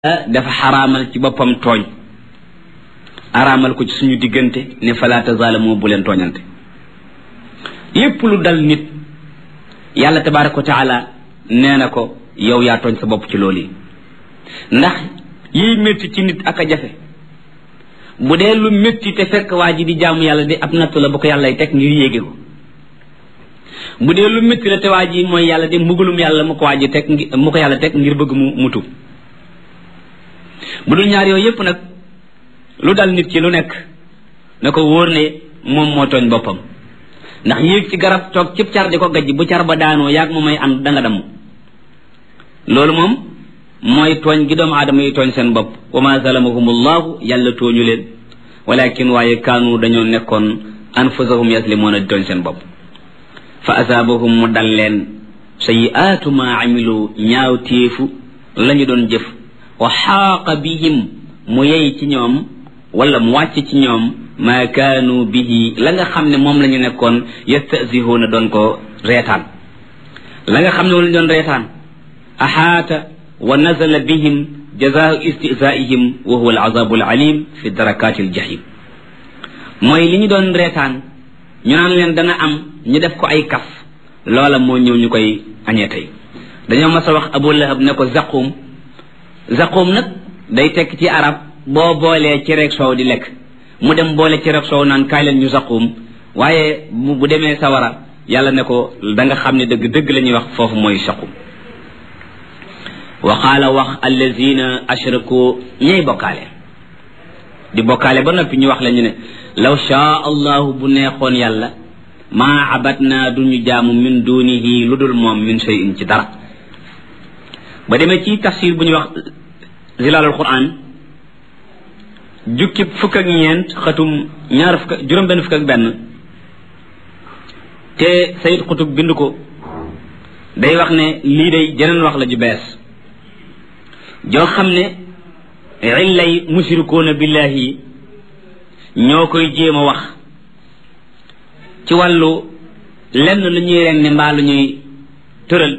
dafa xaraamal ci boppam tooñ araamal ko ci suñu diggante ne fala tazaalamu bu leen tooñante lépp lu dal nit yàlla tabaraka wa taala nee na ko yow yaa tooñ sa bopp ci loolu yi ndax yiy métti ci nit ak a jafe bu dee lu métti te fekk waa ji di jaamu yàlla di ab nattu la bu ko yàllay teg ngir yéege ko bu dee lu métti la te waa ji mooy yàlla di mbugalum yàlla mu ko waa ji teg mu ko yàlla teg ngir bëgg mu mutu bu dul ñaar yooyu yépp nag lu dal nit ci lu nekk na ko wóor ne moom moo tooñ boppam ndax yéeg ci garab toog cib car di ko gajj bu car ba daanoo yaag mu may ànd danga damm loolu moom mooy tooñ gi doomu aadama yi tooñ seen bopp wa ma zalamahumullahu yàlla tooñu leen walakin waaye kaanu dañoo nekkoon anfusahum yaslimoon a di tooñ seen bopp fa asaabahum mu dal leen sayiaatu ma amilu ñaaw téefu la ñu doon jëf wa xaaqa bihim mu yey ci ñoom wala mu wàcc ci ñoom maa kaanu bihi la nga xam ne moom la ñu nekkoon yastasihuuna doon ko reetaan la nga xam ne moom la ñu doon reetaan axaata wa nazala bihim jazaau istizaihim wa huwa alazabu alalim fi darakaati aljahim mooy li ñu doon reetaan ñu naan leen dana am ñu def ko ay kaf loola moo ñëw ñu koy añee tey dañoo mas a wax abu lahab ne ko zaqum zaqum nag day tekk ci arab boo boolee cereeg soow di lekk mu dem boole cereeg soow naan kaay leen ñu zaqum waaye bu demee sawara yàlla ne ko da nga xam ne dëgg dëgg la ñuy wax foofu mooy saqum wa qaala wax allazina ashraku ñay bokkaale di bokkaale ba noppi ñu wax la ñu ne law shaa allahu bu neexoon yàlla maa abatna duñu jaamu min dunihi lu dul moom min shay'in ci dara ba demee ci tafsir bu ñuy wax zilalul quran jukki fukk ak ñeent xatum ñaar fukk juróom benn fukk ak benn te sayid xutub bind ko day wax ne lii day jeneen wax la ju bees joo xam ne illay mushrikuuna billahi ñoo koy jéem a wax ci wàllu lenn lu ñuy ren ne mbaa lu ñuy tëral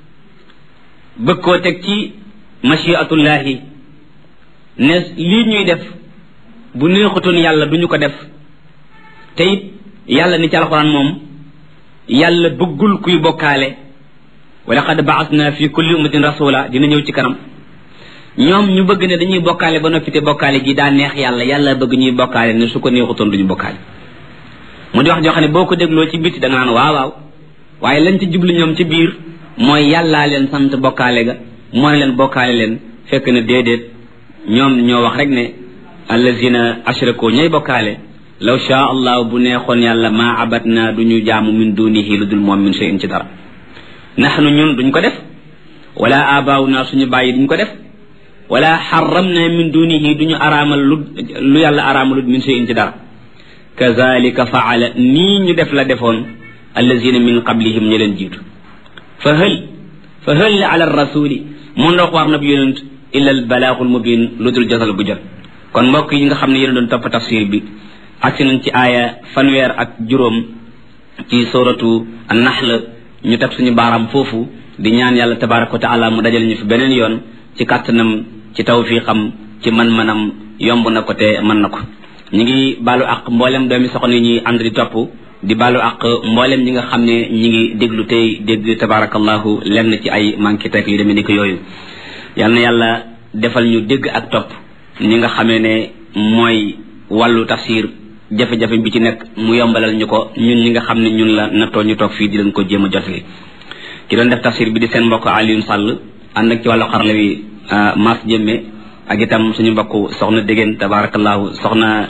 bëgg koo teg ci machiatullahi ne lii ñuy def bu neexutoon yàlla duñu ko def te it yàlla ni ci alxuraan moom yàlla bëggul kuy bokkaale wa laqad baasna fi kulli ummatin rasula dina ñëw ci kanam ñoom ñu bëgg ne dañuy bokkaale ba noppi te bokkaale gi daa neex yàlla yàlla bëgg ñuy bokkaale ne su ko neexutoon duñu bokkaale mu di wax joo xam ne boo ko dégloo ci biti da nga naan waaw waaw waaye lañ ci jublu ñoom ci biir mooy yàllaa leen sant bokkaale ga moo ne leen bokkaale leen fekk na déedéet ñoom ñoo wax rek ne allazina ashraku ñay bokkaale law shaa allah bu neexoon yàlla maa abatna du ñu jaamu min dunihi lu dul moom min shay'in ci dara naxnu ñun duñ ko def wala abaaw naa suñu bàyyi duñ ko def wala xaramna min dunihi duñu araamal lu lu yàlla araamalut min shay'in ci dara kazalika faala nii ñu def la defoon allazina min qablihim ñi leen jiitu fa hël fa hël ala rasuli mun ndox war na bi yonent illa al balaaxul mubin lu dul josal bu jot kon mbokk yi nga xam ne yéen doon topp tafsir bi agsi nañ ci aaya fanweer ak juróom ci suratu an-nahl ñu teg suñu baaraam foofu di ñaan yàlla tabaraka wa taala mu dajal ñu fi beneen yoon ci kàttanam ci tawfiqam ci man-manam yomb na ko te mën na ko ñu ngi baalu ak mboolem doomi soxna yi ñuy ànd di topp di baalu ak mboolem ñi nga xam ne ñi ngi déglu tey dégg tabarakallahu lenn ci ay manqué teg yu demee ni ko yooyu yal na yàlla defal ñu dégg ak topp ñi nga xamee ne mooy wàllu tafsir jafe-jafe bi ci nekk mu yombalal ñu ko ñun ñi nga xam ne ñun la nattoo ñu toog fii di leen ko jéem a jotali ki doon def tafsir bi di seen mbokk Alioune Sall ànd ak ci wàllu xarala wi Mass Jëmme ak itam suñu mbokk soxna Dégéen tabarakallahu soxna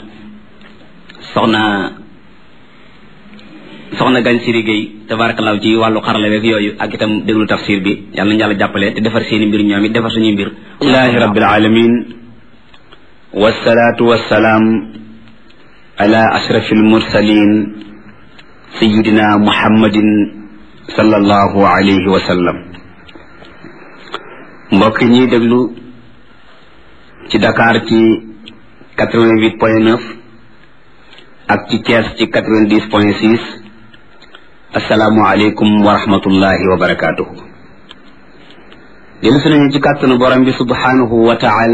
soxna soxna gañ siri Gueye tabarakallahu ci wàllu xarala weeg yooyu ak itam déglu tafsir bi yàlla nañu yàlla jàppale te defar seeni mbir ñoom it defar suñuy mbir alhamdulilahi rabbil alamin wasalaatu wasalaam ala ashrafil mursalin sayidina muhammadin sallallahu alayhi wa sallam mbokk ñuy déglu ci Dakar ci quatre-vingt-huit point neuf ak ci Thiès ci quatre-vingt-dix point six asalaamualeykum wa rahmatullahi wa barakaatuhu dellu si nañu ci kàttanu borom bi subhanahu wa taala